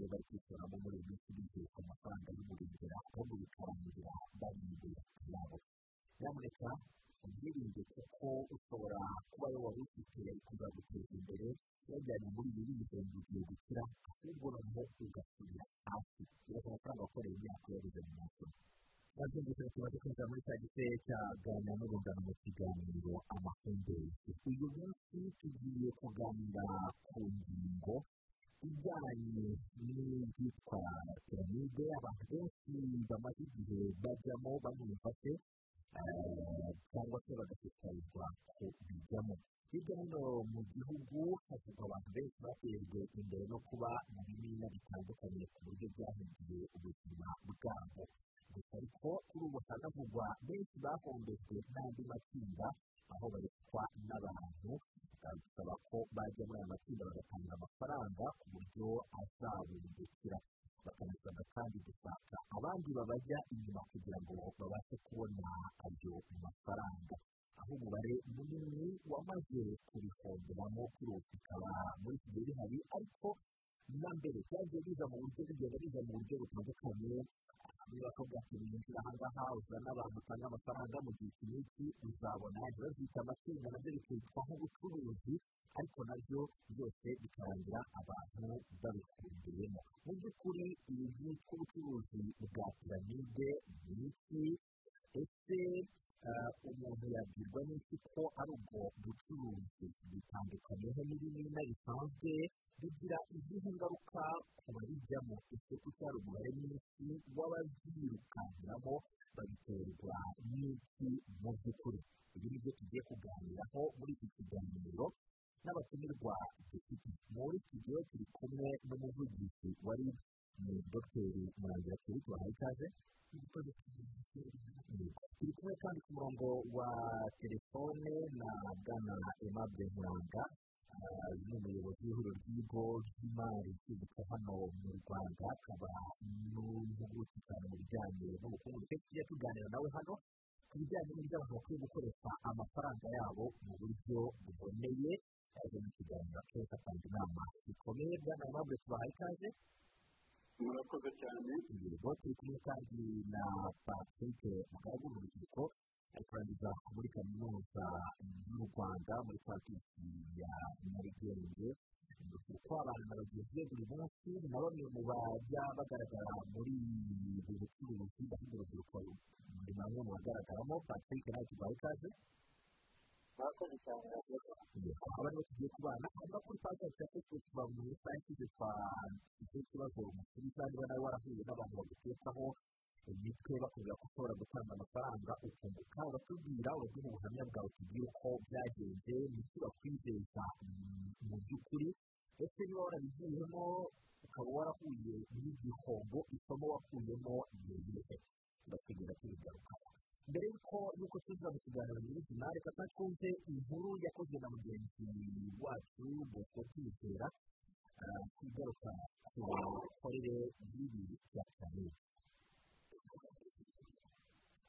babo muri ubu bwishingizi ku mafaranga y'umurengera ahubwo bikarangira barinze yabo nyamuneka ubwirinde kuko ushobora kuba wowe wari ufite kuzaguteza imbere kuyajyana muri ibi bihembo igihe gukira ahubwo noneho ugasubira hasi urashobora gutanga wakoreye imyaka yabuze mu mutwe bazinduka cyane tumaze kwinjira muri cya gisere cya gana n'urungano mu kiganiro amahumbezi uyu munsi tugiye kuganira ku ngingo ijyanye n'ibyitwa piramide abantu benshi bamaze igihe bajyamo banumva se cyangwa se bagashishikarizwa kubijyamo hirya hino mu gihugu havugwa abantu benshi batejwe imbere no kuba mu bimina bitandukanye ku buryo byahinduye ubuzima bwabo gusa ariko kuri ubu hanavugwa benshi bahombejwe n'andi matsinda aho bareshwa n'abantu bagasaba ko bajya muri aya matsinda bagatanga amafaranga ku buryo azabungukira bakanasabwa kandi gushaka abandi babajya inyuma kugira ngo babashe kubona ayo mafaranga aho umubare munini wamaze kubihomberamo kuri ubu bikaba muri iki gihe bihari ariko na mbere byagiye biza mu buryo bigenda biza mu buryo butandukanye niba ko byakwinjira aha ngaha uzana abantu utanga amafaranga mu gihe iki n'iki uzabona ntibabyita amatsinda nabyo bikitwa nk'ubucuruzi ariko nabyo byose bikarangira abantu babikumbiyemo mu by'ukuri ibi byitwa ubucuruzi bwa piramide ni iki ese umuntu yabwirwa n'iki ko ari ubwo bucuruzi butandukanyeho n'ibimina bisanzwe bigira izihe ngaruka ku barijyamo ese ko cyari umubare mwinshi w'ababyirukankiramo babiterwa n'iki mu by'ukuri ibi ni byo tugiye kuganiraho muri iki kiganiro n'abatumirwa dufite muri iki gihe turi kumwe n'umuvugizi wari ni dogiteri murangira kuri tubahaye ikaze turi kumwe kandi ku murongo wa telefone na bwana aimable muranga ni umuyobozi w'ihuriro ry'ibigo by'imari byibutsa hano mu rwanda akaba n'impuguke cyane mu bijyanye n'ubukungu ndetse tujya tuganira nawe hano ku bijyanye n'uburyo abantu bakwiye gukoresha amafaranga yabo mu buryo buboneye yaje mu kiganiro akenshi atanga inama zikomeye bwana aimable tubahaye ikaze murakoze cyane yego turi kumwe kandi na patrick mugaragu mu rubyiruko ari kurangiza muri kaminuza y'u rwanda muri pariki ya nyarugenge kuko abantu bageze buri munsi na bamwe mu bajya bagaragara muri ubu bucuruzi bafite urubyiruko ni bamwe mu bagaragaramo patrick nawe tubaha ikaze murakoze cyane aba nibo tugiye kubana hanyuma kuri page yacu ya facebook mu isaha ishize twashyize ikibazo umusubiza niba nawe warahuye n'abantu bagutekaho imitwe bakubwira ko ushobora gutanga amafaranga ukunguka uratubwira uragira ubuhamya bwawe tubwire uko byagenze n'icyo bakwizeza mu by'ukuri ndetse niba warabigiyemo ukaba warahuye n'igihombo isomo wakuyemo ni irihe turakugenda tubigarukaho mbere y'uko y'uko tuza mu kiganiro nyir'izina reka twumve inkuru yakozwe na mugenzi wacu bosco kwizera ku igaruka ku mikorere y'ibi bya piramide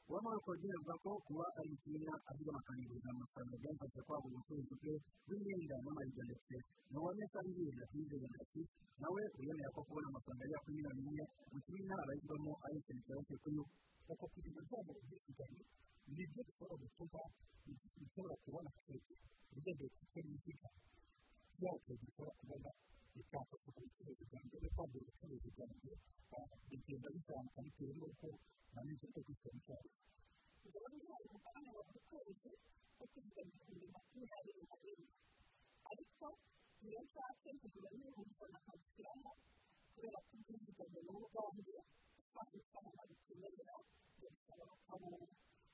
uba muri kongererwa ko kuba ari umupira ahubwo bakaniguriza amafaranga byamfasha kwagura ubucuruzi bwe bw'imyenda n'amayinite ndetse n'uwamesa n'ibintu atizeye ndetse nawe wiyemera ko kubona amafaranga yaka miliyoni imwe bituma abayigwamo ari ikintu cyoroshye kuri we kuko kugira ngo ubwisungane ni byo dushobora gutuma dushobora kubona twese ugendeye ku icyo biziga cyacu dushobora kubona icyafasha ku bucuruzi bwanjye no kwagura ubucuruzi bwanjye bigenda bizamuka bitewe n'uko nari nzi ko gutya bizamuka ariko niyo nshatse kugira ngo umuntu akabishyiramo kubera ko ubwizigame n'ubu bwanjye usanga ifaranga rikenerera bigasaba bakabona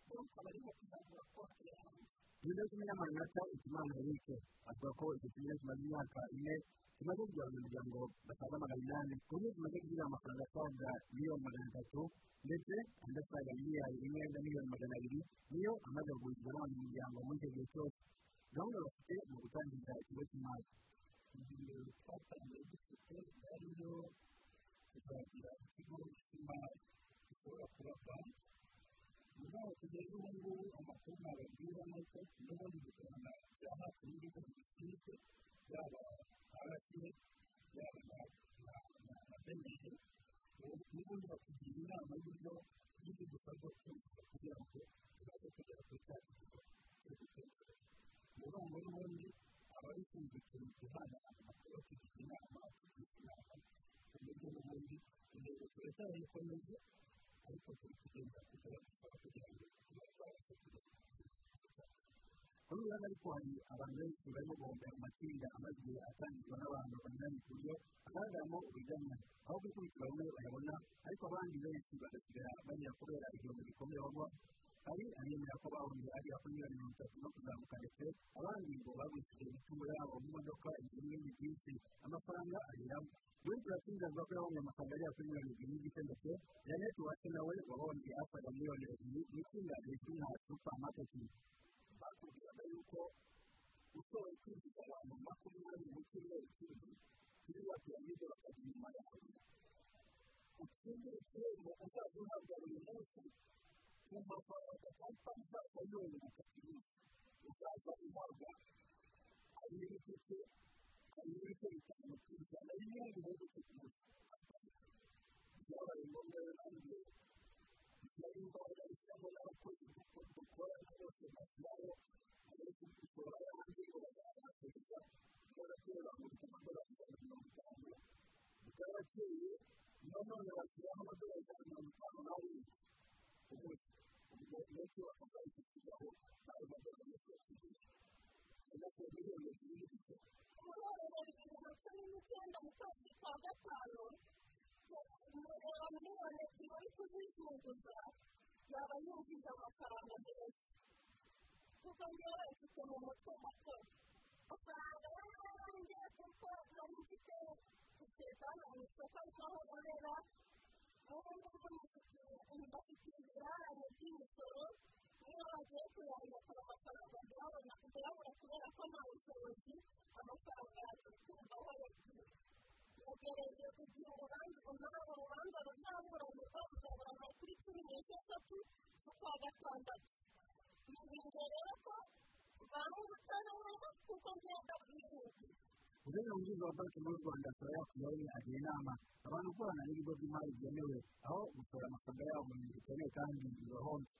rero ukaba ari nko kuzamura konti yawe ibiro cumi n'amanota ikimana eric avuga ko icyo kimwe kimaze imyaka ine kimaze kugira abanyamuryango basaga magana inani ku buryo kimaze kugira amafaranga asaga miliyoni magana atatu ndetse andi asaga miliyari imwe na miliyoni magana abiri niyo amaze kugurizwa n'abanyamuryango muri icyo gihe cyose gahunda bafite mu gutangiza ikigo cy'imari ibiro twatangiye dufite ariyo kuzagira ikigo cy'imari gishobora kuba banki ubu kugeza ubu ngubu amakuru nababwira ni uko n'ubundi dukorana bya hafi n'ibigo bishinzwe yaba rca yaba na beneri n'ubundi batugira inama y'uburyo y'ibyo dusabwa kuzuza kugira ngo tubaze kugera kuri cya kigo cyo gutekereza ubu noneho n'ubundi aba ari ushinzwe ikintu guhana amakuru atugira inama atugira inama ku buryo n'ubundi intego turacyayikomeje ariko turi kugenda kugera dukora kugira ngo tubashe kugera ku kuri uyu ariko hari abantu benshi barimo guhomba amatsinda amajwi atangirwa n'abantu banyuranye ku buryo hagaragaramo urujyanya aho gukurikiza bamwe bayabona ariko abandi benshi bagasigara banyura kubera igihombo gikomeye bagwa hari abemera ko bahungiye hariya kuri miliyoni mirongo itatu no kuzamuka ndetse abandi ngo bagurishije imitungo yabo mu modoka inzu n'ibindi byinshi amafaranga ageramo benshi baratsinda bavuga ko yabonye amafaranga agera kuri miliyoni ebyiri n'igice ndetse janete wacu nawe wabonye asaga miliyoni ebyiri mu itsinda rizwi nka supamaketi bakubwiraga yuko ushobora kwinjiza abantu makumyabiri mu cyumweru kimwe kuri ya piramide bakajya inyuma yawe utsinde igihembo uzajya uhabwa buri munsi ku mafaranga cyangwa uzajya yunguka byinshi uzajya uhabwa ari n'igice ari n'ibice bitanu ku ijana y'inyungu mu gice cyose byabaye ngombwa rero nanjye nari imbaraga zishyirwaho n'abakozi kuko dukorana bose bashyiraho ariko dushobora hanze ngo bazabasubiza bagatera buri amadolari ijana na mirongo itanu utabakeye nanone bashyiraho amadolari ijana na mirongo itanu n'arindwi umunsi ubwo benshi bakazabishyikizaho ayo madolari yose yashyizweho ajya ku miliyoni ebyiri n'igice umuriro bibiri na cumi n'icyenda mu kwezi kwa gatanu umuriro wa miliyoni ebyiri uri kuzizunguza yaba yinjiza amafaranga menshi kuko njyewe mfite mu mutwe muto amafaranga y'ayanjye kuko nari mfite isezerano mu isoko ry'aho nkorera ubu ngubu mbafitiye ibirarane by'imisoro niyo bagiye kuyandikira amafaranga ndayabona kuyabura kubera ko nta bushobozi amafaranga yatumvaho yagiye yegereje kugira urubanza umunara urubanza ruzaburanirwa ruzaburana kuri cumi n'esheshatu z'ukwa gatandatu nizeye rero ko banga ubutabera kuko ngenda bwihuta guverinoma wungirije wa banki nkuru y'u rwanda akaba yakwiye agira inama abantu gukorana n'ibigo by'imari byemewe aho gushora amafaranga yabo mu bintu bikomeye kandi bibahomba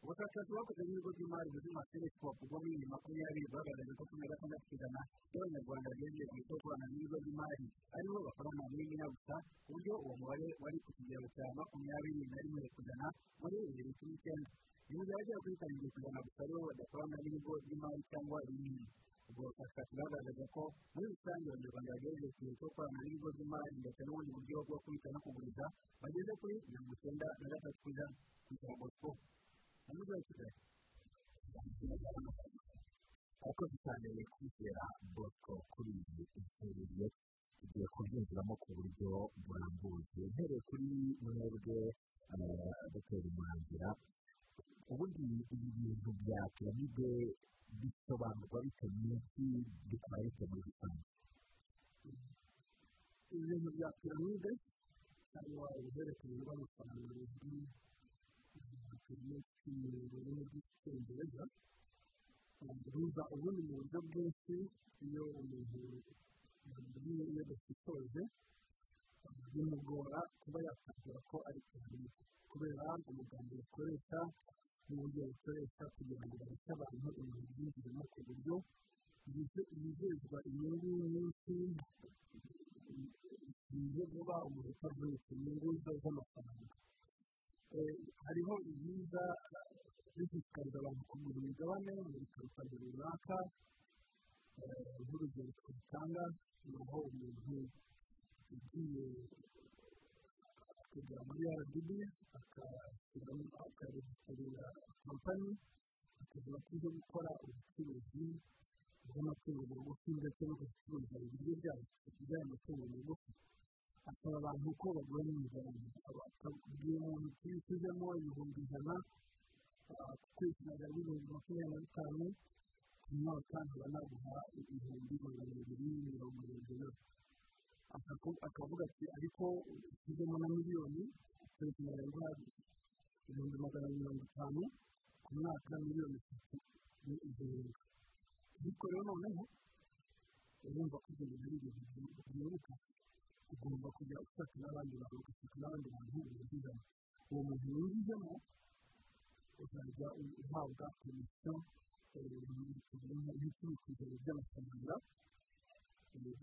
ubushakashatsi bakoze n'ibigo by'imari buzwi nka senesi popu bwo muri bibiri makumyabiri bwagaragaje ko cumi na gatandatu ku ijana by'abanyarwanda bemerewe guhita gukorana n'ibigo by'imari aribo bakorana n'imwe na gusa ku buryo uwo mubare wari ku kigero cya makumyabiri na rimwe ku ijana muri bibiri na cumi n'icyenda ni mu gihe abagera kuri karindwi ku ijana gusa aribo badakorana n'ibigo by'imari cyangwa ibindi ubwo bushakashatsi bwagaragaje ko muri rusange abanyarwanda bagerageje igihe cyo gukorana n'ibigo by'imari ndetse n'ubundi buryo bwo kubika no kuguriza bageze kuri mirongo icyenda na gatatu ku ijana ku ijambo sikopu umujyi wa kigali abakozi cyane kwizera bosco kuri iyi interereye tugiye kubyinjiramo ku buryo burambuye uhereye kuri mwebwe dutera umurangira ubundi ibi bintu bya piramide bisobanurwa bitewe n'iki bikaba bitewe muri rusange ibintu bya piramide cyangwa ibihererekanya rw'amafaranga bizwi nka piramide mu rurimi rw'icyongereza biza ubundi mu buryo bwinshi iyo umuntu yabwiye yadashishoje bimugora kuba yakabwira ko ari piramide kubera amagambo bakoresha n'uburyo bakoresha kugira ngo bareke abantu ibintu byinjiramo ku buryo yizezwa inyungu nyinshi zigiye vuba umuntu utavunitse inyungu ze z'amafaranga hariho ibyiza bishishikariza abantu kugura imigabane mu bikorwa runaka nk'urugero twatanga ni aho umuntu ugiye kujya muri rdb akaresitorera kompani akavuga ko uje gukora ubucuruzi bw'amatungo magufi ndetse no gucuruza ibiryo byabo by'amatungo magufi asaba abantu ko bagura n'imigabane akabwira umuntu uti ushyizemo ibihumbi ijana kwishyura ibihumbi makumyabiri na bitanu ku mwaka nkaba naguha ibihumbi magana abiri mirongo irindwi na akavuga ati ariko ushyizemo na miliyoni turi kunyurwa ibihumbi magana mirongo itanu ku mwaka miliyoni eshatu ni igihumbi ariko rero noneho urumva ko ibyo bintu ari ibintu byibuka ugomba kujya ufata n'abandi bantu ugafata n'abandi bantu winjizamo uwo muntu winjijemo uzajya uhabwa komisiyo nk'icumi ku ijana by'amafaranga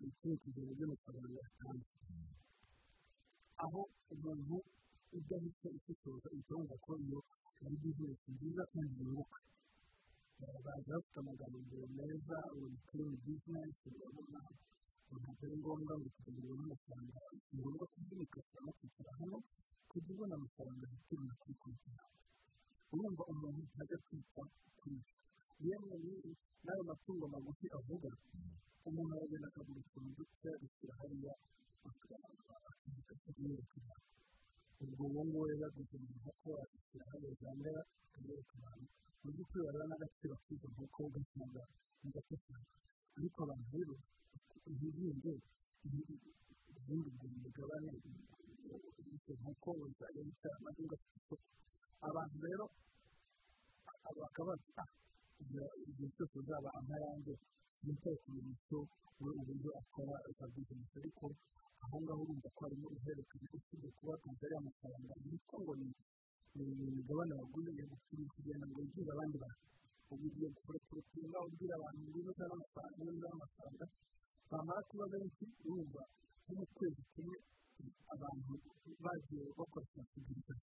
icumi ku ijana by'amafaranga yatanze aho umuntu udahita ushishoza ikibazo ko iyo ari bizinesi nziza kandi yunguka baza bafite amagambo meza ubu kuri bizinesi urabona ntabwo ari ngombwa ngo tukagira n'amafaranga ni ngombwa kubyimikasa no kwicara hano kujya ubona amafaranga akeneye kwikurikira urumva umuntu ntajya kwita kuri yewe n'ayo matungo magufi avuga umuntu aragenda akagura utuntu duke agashyira hariya akayerekana ubwo uwo nguwo rero aguze mu nkoko agashyira hariya zambera akayerekana mu by'ukuri wareba n'agaciro k'izo nkoko ugasanga ni gato cyane ariko abantu rero hirinde ubundi bwira imigabane izo nkoko uzajya wicara maze ugafite isoko abantu rero bakaba bafite igihe cyose uzaba amayange yitaye ku bintu byo muri uburyo akora za bizinesi ariko aho ngaho urumva ko harimo uherekanye usibye kuba akazi ariya mafaranga yitwa ngo ni imigabane waguze yagushyiriye kugira ngo yigire abandi bantu ubu ugiye gukora kurutsinda ubwira abantu ngo uzane amafaranga neza amafaranga bamara kuba benshi urumva nko mu kwezi kumwe abantu bagiye bakoresha kuguriza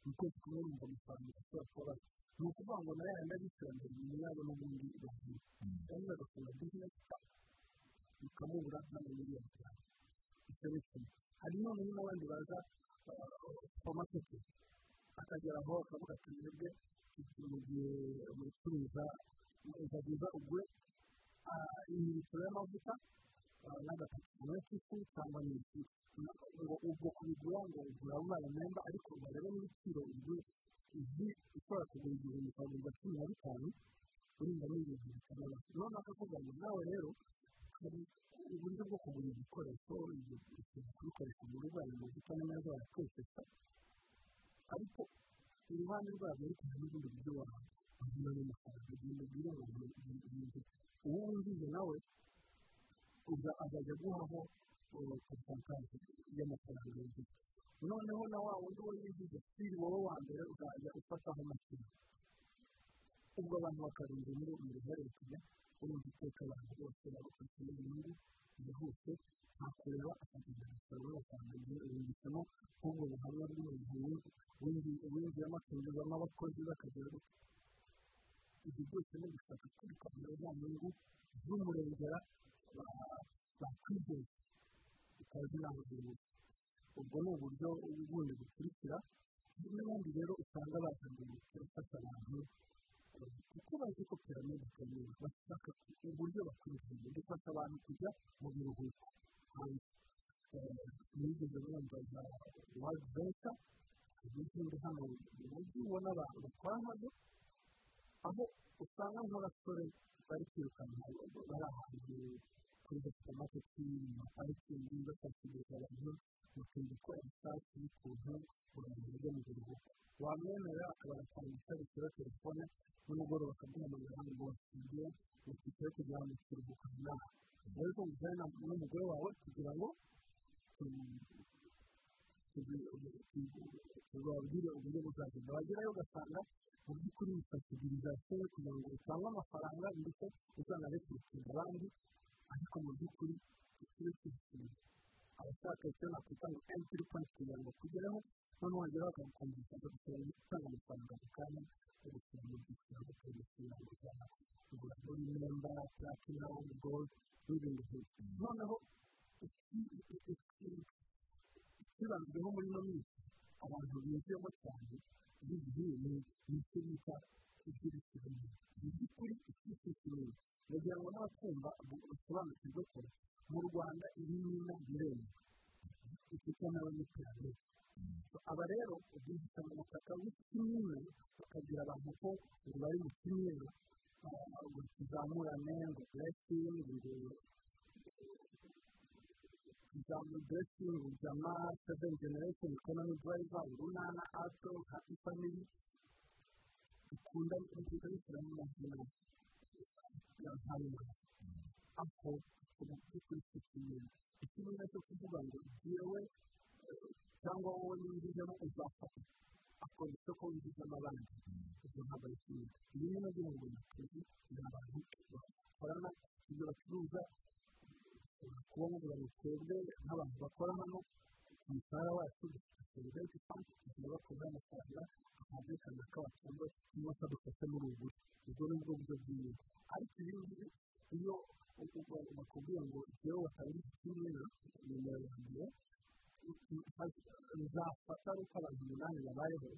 mu kwezi kumwe urumva amafaranga ashobora kuba bafite ni ukuvuga ngo nayo yandi abishyura mbere nyuma yabo n'ubundi bagiye kandi bagafunga bizinesi bikamubura n'amamiliyoni cyane icyo ni kimwe hari noneho n'abandi baza supamaketi akageraho akavuga ati mwebwe mu gihe wicuruza uzageza ugure imibikoro y'amavuta n'agapapuro k'ifu cyangwa n'ifu ngo ubwo kubigura ngo ugura umwana mwenda ariko barebe n'ibiciro ibyo izi ushobora kugura igihumbi ukagurwa cumi na bitanu urinda n'ibintu bitabara noneho akavuga ngo nawe rero hari uburyo bwo kugura igikoresho kubikoresha mu rugo hari amavuta n'ameza bayakoresha ariko iruhande rwabyo ariko hari n'ubundi buryo wahaguramo amafaranga ugenda ubwira ngo umuntu uwo winjije nawe azajya aguhaho porosantaje y'amafaranga yagize noneho na wa wundi wo winjije siri wowe wa mbere uzajya ufataho amafaranga ubwo abantu bakarunga muri ubu buhererekanya urumva iteka abantu bose bagufata inyungu yihuse ntakureba akagenda agasaba amafaranga igihe ubungitsemo nk'ubwo buhamya bw'umuntu winjiyemo akinjizamo abakozi bakagera gutya ibyo byose ni gushaka kwirukanka za nyungu z'umurengera bakwizeye bikaba binahugurirwa ubwo ni uburyo ubundi bukurikira n'ubundi rero usanga bazanye imiti ifasha abantu kuko bazi ko piramide ikomeye bashaka uburyo bakurikira uburyo ifasha abantu kujya mu biruhuko hanze mwigeze mwumva za wadi beta n'izindi hano mu mujyi ubona abantu bakora hano aho usanga nk'abasore bari kwirukanka bari ahantu kuri supamaketi mu maparikingi bashakishiriza abantu bakunda gukora ubushake y'ukuntu abantu bajya mu biruhuko wamwemerera akabaratanga isabukuru telefone nimugoroba akaguhamagara ngo basinzire bakishyura kugira ngo kiruhuko nawe rero kumvira n'umugore wawe kugira ngo tubabwire uburyo buzagenda wagerayo ugasanga mu by'ukuri bifashirizasiyo kugira ngo utange amafaranga ndetse uzana rekurikira abandi ariko mu by'ukuri ikiro cy'ubuzima abashaka icyo nakwita ngo emutiyeni pointi kugira ngo kugereho noneho wageraho bakagukumvisha bagusaba gutanga amafaranga mu kanya yo gusaba mu byiciro bakabishyura ngo ujyana kugura muri imyenda platina gold n'ibindi byinshi noneho kibanzweho muri ino minsi abantu binjiyemo cyane bigiye ni icyo bita iby'ibicuruzwa mu by'ukuri icy'ikiciro ndagira ngo n'abatumva basobanukirwe ko mu rwanda iyi ni inama irembo ifite n'abanyiterambere aba rero bihisha mu butaka bw'ikimwe bakagira abantu ko ngo bari mu kimwe ngo tuzamurane ngo tureke ngo tuzamura buresingi jama seveni generesheni ekonomi durayiva urunana ato hapi famiri bikunda bikunda bishyira mu mazina ya hanyuma aho ubu kuri icyo kintu ikibuga cyo kuvuga ngo yewe cyangwa wowe n'inguzanyo uzafata akora isoko w'inguzanyo abandi ibyo ntabwo ari kimwe ibi ni nabyo ngo ni akazi ni abantu bakorana ibyo bacuruza kuba mubura twebwe nk'abantu bakora hano umushahara wacu dushyikirizwa ariko kandi tugiye bakurura amafaranga akumvikana ko abatunga cyangwa se adufasha muri ubu ubwo ni bwo buryo bwiza ariko ibi ngibi iyo bakubwira ngo igihe watanga ikimera nimero ya mbere nzafata ari uko abantu umunani babayeho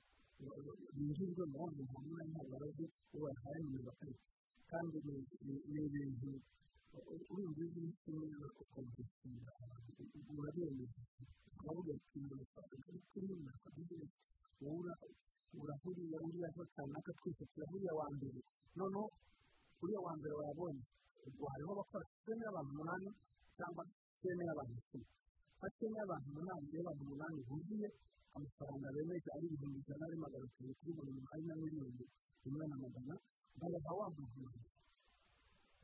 binjijwe muri uwo muntu umunani ntababaze uwo bahaye nimero kane kandi ni ibintu urumva iyo uri kumwe ukabyishimira uraberewe uravuga ati amafaranga ari kuri uyu akabyina wowe urahuriye uriya kanaka twese turahuriye wa mbere noneho uriya wa mbere wayabonye ubwo hariho abakora sene y'abantu umunani cyangwa sene y'abantu icumi nka sene y'abantu umunani y'abantu umunani buzuye amafaranga bemeje ari ibihumbi ijana ari magana atanu kuri buri mwanya miliyoni rimwe na magana bayaha wa muntu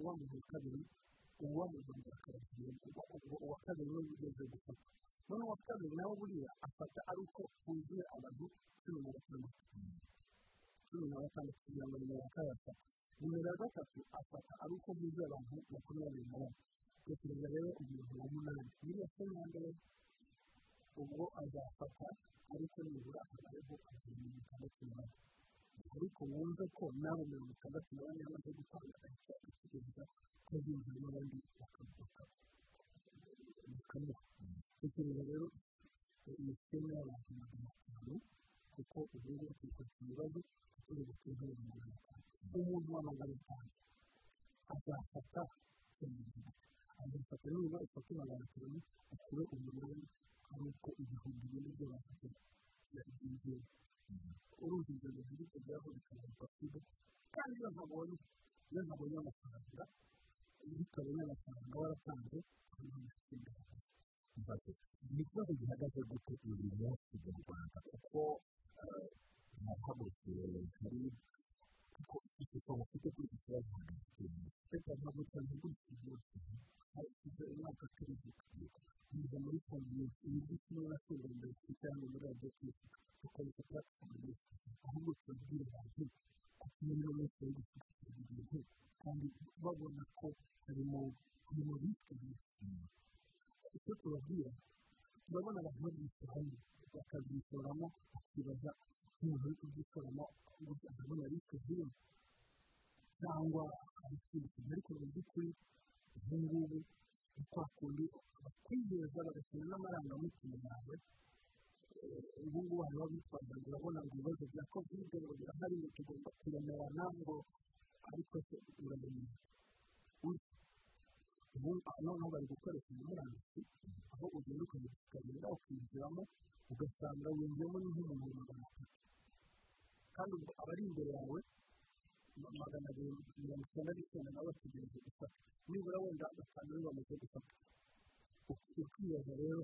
uwa mu kabiri uwa mu gihe cya kabiri uwa kabiri niwe ugeze gufata noneho uwa kabiri nawe buriya afata ari uko huzuye abantu cumi na batandatu cumi na batandatu kugira ngo nimero ya kane afate nimero ya gatatu afata ari uko huzuye abantu makumyabiri na bane tekereza rero umuntu wa munani niba se na mbere ubwo azafata ariko nibura akabayeho akagira mirongo itandatu na bane ariko wumve ko nawe mirongo itandatu na bane yamaze gutanga agashaka kugeza ko binjira n'abandi bakamuha tekereza rero iyi siteme y'abantu magana atanu kuko ubu ngubu turi kwakira ibibazo turi gutuza abantu magana atanu umuntu wa magana atanu azafata azafata niba ifata magana atanu ashyire umunani ari uko ibihumbi bine by'abantu byinjiye uruzi inzozi ziri kujyaho bikazapfa kwiga kandi iyo ntabonye iyo ntabonye amafaranga iyo utabonye amafaranga waratanze hano umushinga wakazi ni ikibazo gihagaze gute uyu munsi mu rwanda kuko nahagurukiye hari kuko ishusho bafite kuri iki kibazo hagati reka ntabwo ntabwo ariko umwaka turi guturuka biza muri kongere ibyo kimwe na kimwe mbere cyangwa hano muri radiyo kwibuka tukareka twakongera ahubwo turabwira abantu ati niba mwese bari gushaka ibintu kandi babona ko harimo harimo bitwaye icyo tubabwira turabona abantu babyishoramo bakabyishoramo bakibaza umuntu uri kubyishoramo gusa ndabona bitwaye cyangwa abakurikiye ariko mu by'ukuri ubu ngubu ni kwa kundi bakwizeza bagashyira n'amarangamutima yawe ubu ngubu hariho abitwaza ngo urabona ngo ibibazo bya kovide ngo birahari ngo tugomba kuremerana ngo ariko se uramenye ubu noneho bari gukoresha murandasi aho ugenda ukamushyikariza ukinjiramo ugasanga winjiyemo n'ihumbi magana atatu kandi aba ari imbere yawe magana abiri mirongo icyenda n'icyenda nawe bategereje gufata nibura wenda batanu nibo bamaze gufata ukibaza rero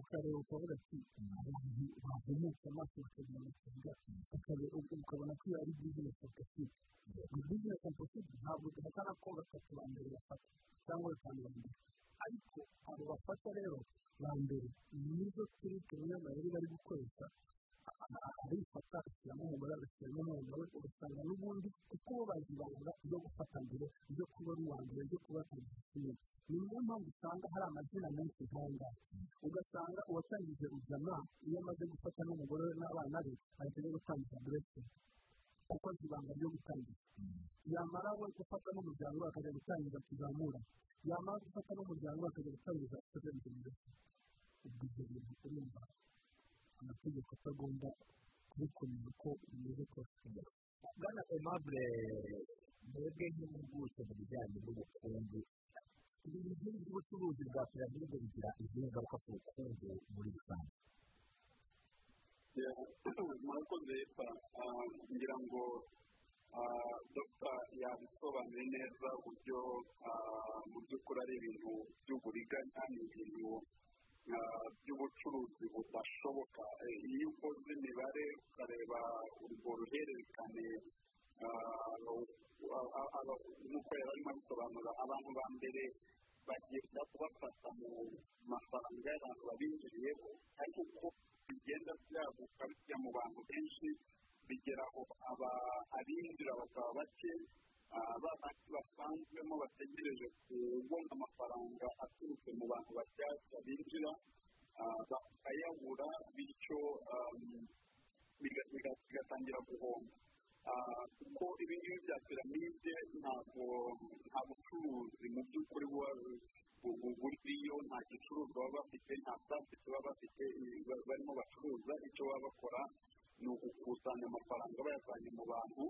ukareba ukavuga ati abantu bahumutse amaso bakagira amafaranga ukabona ko iyo ari bizinesi opposite ni bizinesi opposite ntabwo duhatana ko batatu ba mbere bafata cyangwa batanu ba mbere ariko abo bafata rero ba mbere nizo turi tumwe amayeri bari gukoresha arifata ashyiramo umugore agashyiramo n'umugore ugasanga n'ubundi kuko bo bazi ibanga ryo gufata mbere ryo kuba ari uwa mbere ryo kuba ikintu ni niyo mpamvu usanga hari amazina menshi nk'aya ugasanga uwatangije ruzana iyo amaze gufata n'umugore we n'abana be ahita ajya gutangiza burete kuko azi ibanga ryo gutangiza yamara we gufata n'umuryango we akajya gutangiza tuzamura yamara gufata n'umuryango we akajya gutangiza tuzamura ubwo ibyo bintu urumva amategeko atagomba kubikumira uko bimeze kose bwana emabure mwebwe nk'impuguke mu bijyanye n'ubukungu ibintu byinshi by'ubucuruzi bwa piramide bigira izihe ngaruka ku bukungu muri rusange murakoze leta ngira ngo dogita yabisobanuye neza uburyo mu by'ukuri ari ibintu by'uburiganya ni ibintu by'ubucuruzi budashoboka iyo ukoze imibare ukareba urwo ruhererekane nk'uko yari arimo abisobanura abantu ba mbere bagenda kubafata mu mafaranga y'abantu babinjiriyeho ariko uko bigenda byaguka bijya mu bantu benshi bigera aho abinjira bakaba bake bafite basanzwemo bategereje kubona amafaranga aturutse mu bantu bashyashya binjira bakayabura bityo bigatangira guhomba kuko ibingibi bya piramide ntabwo nta bucuruzi mu by'ukuri buriyo nta gicuruzwa baba bafite nta sasita baba bafite barimo bacuruza icyo baba bakora ni ugukusanya amafaranga bayavanye mu bantu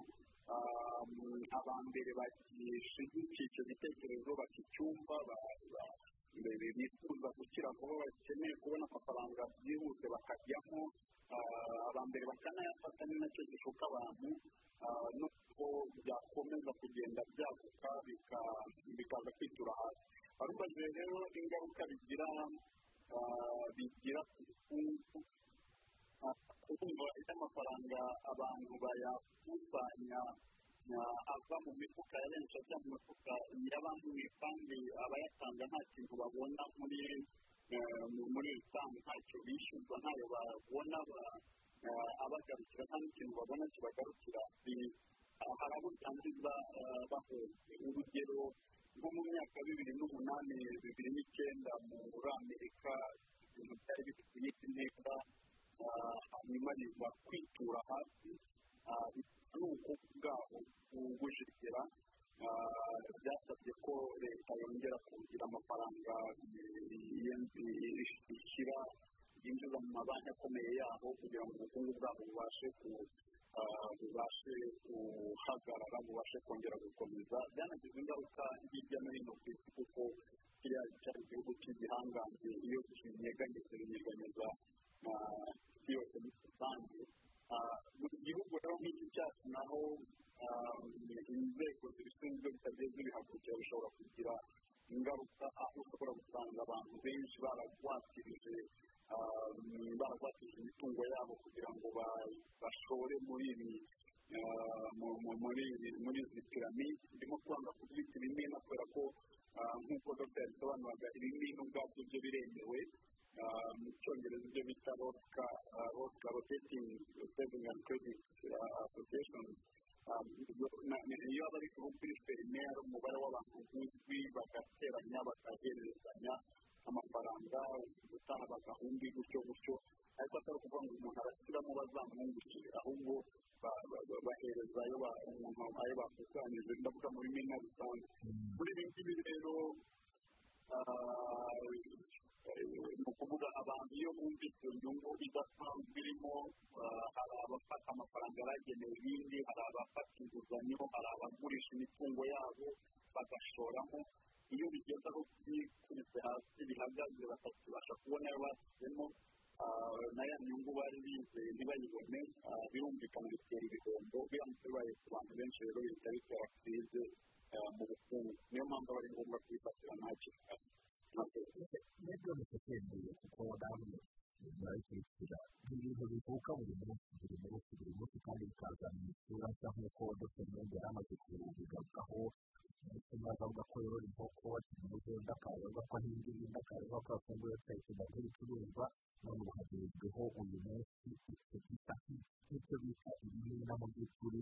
abambere bashyigikira icyo gitekerezo bakicyumva bifuza gukira vuba bakeneye kubona amafaranga byihuse bakajyamo abambere bakanayafata ni nacyo gishuka abantu nuko byakomeza kugenda byaguka bikaza kwitura hasi barubajije rero ingaruka bigira bigira ku bukungu kubumva iby'amafaranga abantu bayakusanya ava mu mifuka ya benshi ajya mu mifuka y'abandi kandi abayatanga nta kintu babona muri muri rusange ntacyo bishyurwa ntayo babona abagarukira nta n'ikintu babona kibagarukira hari abo usanga bahunze urugero nko mu myaka bibiri n'umunani bibiri n'icyenda muri amerika ibintu byari bifite imiti neza hanyuma biza kwitura hasi ni uko bwaho bwujegera byasabye ko leta yongera kugira amafaranga ishyira yinjiza mu mabanki akomeye yabo kugira ngo ubukungu bwabo bubashe bubashe guhagarara bubashe kongera gukomeza byanagize ingaruka hirya no hino ku isi kuko kiriya cyari igihugu cy'igihangange iyo kinyeganyeza binyeganyeza yose muri rusange buri gihugu rero nk'iki cyacu naho inzego zibishinzwe zitagiye zibihagurukira bishobora kugira ingaruka aho ushobora gusanga abantu benshi baragwatirije baragwatije imitungo yabo kugira ngo bashore muri ibi muri izi piramide ndimo kwanga kubyita ibimina kubera ko nk'uko dogiteri yabisobanuraga ibimina ubwabyo byo biremewe mu cyongereza ibyo bita roka roka rotetingi sevingi andi krediti asosiyeshoni iyo bari kuri ferineri umubare w'abantu uzwi bagateranya bakaherezanya amafaranga ubutaha bagahumbi gutyo gutyo ariko atari ukuvuga ngo umuntu arashyiramo bazamuhungukire ahubwo bahereza ayo bakusanyije ndavuga muri mina rusange muri ibi ngibi rero ni ukuvuga abantu iyo bumvise inyungu idasanzwe irimo hari abafata amafaranga yaragenewe ibindi hari abafata inguzanyo hari abagurisha imitungo yabo bagashoramo iyo bigeze aho byikubise hasi bihagaze batakibasha kubona ayo bashyizemo na ya nyungu bari bizeye ntibayibone birumvikana bitera ibihombo biramutse bibaye ku bantu benshi rero leta bityo basize mu bukungu niyo mpamvu aba ari ngombwa kuyifatira nta kintu byoroshye kwemeye kuko namwe murabikira ni ibintu bivuka buri munsi buri munsi buri munsi kandi bikaza mu isura nsa nk'uko dr mwenge yari amaze kubigarukaho umusaza avuga ko yorora inkoko umugenda akaza avuga ko ahinga ibindi akaza avuga ko afunguye akayikunda nk'ibicuruzwa none ubu hagezweho uyu munsi icyo bita icyo bita imyenda mu by'ukuri